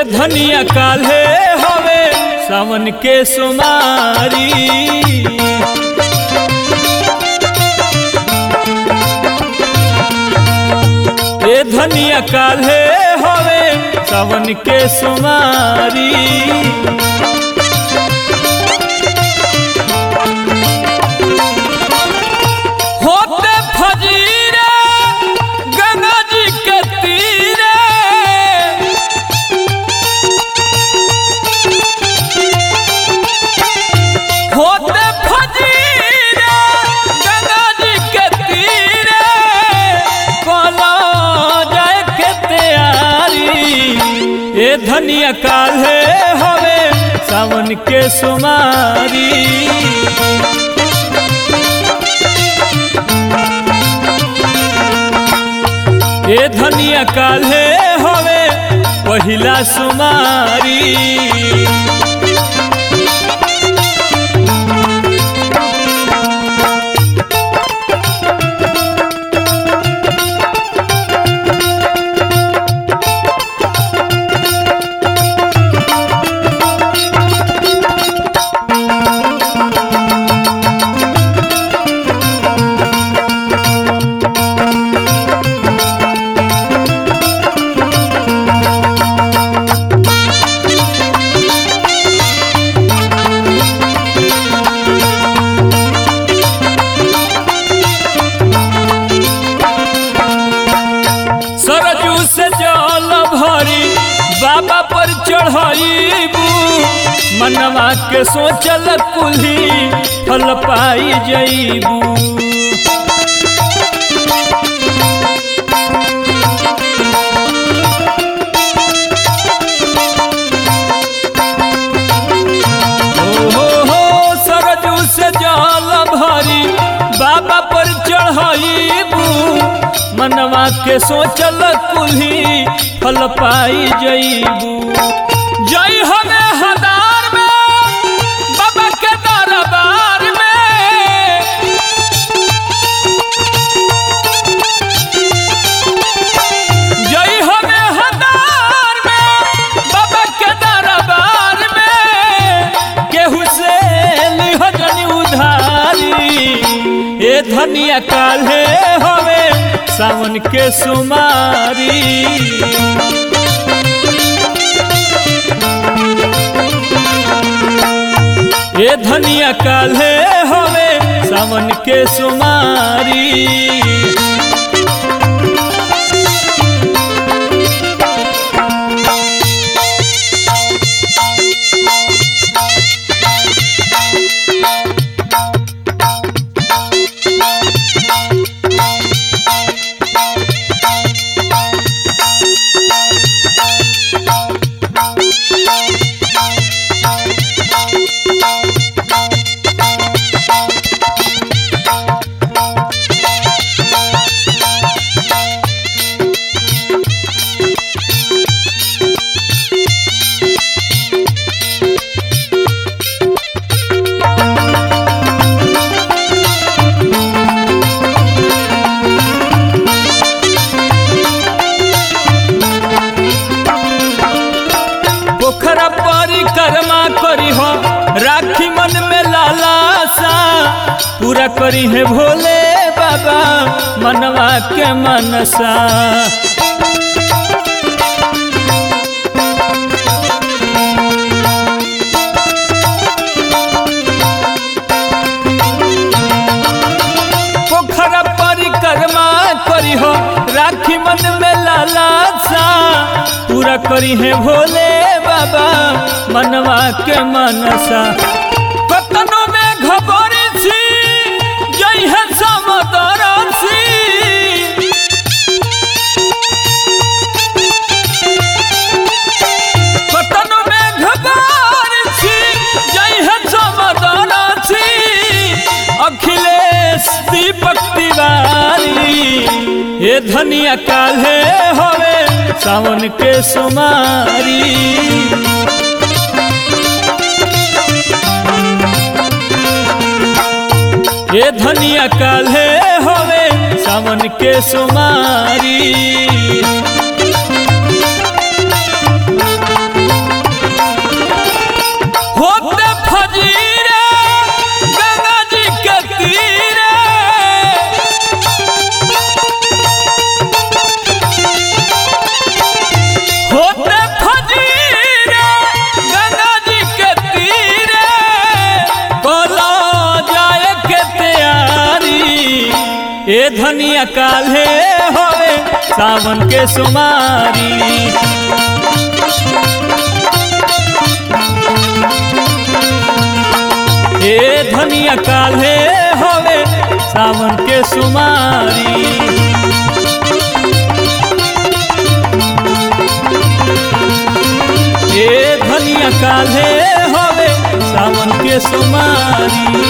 धनिया काल्हे हवे सावन के सुमारी ए धनिया काल्हे हवे सावन के सुमारी होते फजीरे गंगा जी के तीरे होते फजीरे गंगा जी के तीरे कोला जाए के तैयारी ए धनिया काल्हे हवे सावन के सुमारी ए धनिया काल्हे हवे पहिला सुमारी सरजू से जल भरी बाबा पर चढ़ाईबू मनवा के सोचल कुल्ही फल पाई जईबू हो हो सरजू से जल भरी बाबा पर चढ़ाईबू मनवा के सोचल कुल्ही फल पाई जईबू जई हमें हदार में बाबा के दरबार में जई हमें हदार में बाबा के दरबार में केहू से लिहजनी उधारी ए धनिया काल्हे हवे सावन के सुमारी ए धनिया काल्हे हवे सावन के सुमारी पोखरा परिक्रमा करी हो राखी मन में लालासा पूरा करी है भोले बाबा मनवा के मनसा पोखरा परिक्रमा करी हो राखी मन में लालासा पूरा करी है भोले बाबा मनवा के मनसा कतनो में घबरी सी जई है समदरसी कतनो में घबरी सी जई है समदरसी अखिलेश दीपक तिवारी ये धनिया काल्हे हवे सावन के सुमारी ये धनिया काल्हे हवे सावन के सुमारी ए धनिया काल्हे होवे सावन के सुमारी ए धनिया काल्हे होवे सावन के सुमारी ए धनिया काल्हे होवे सावन के सुमारी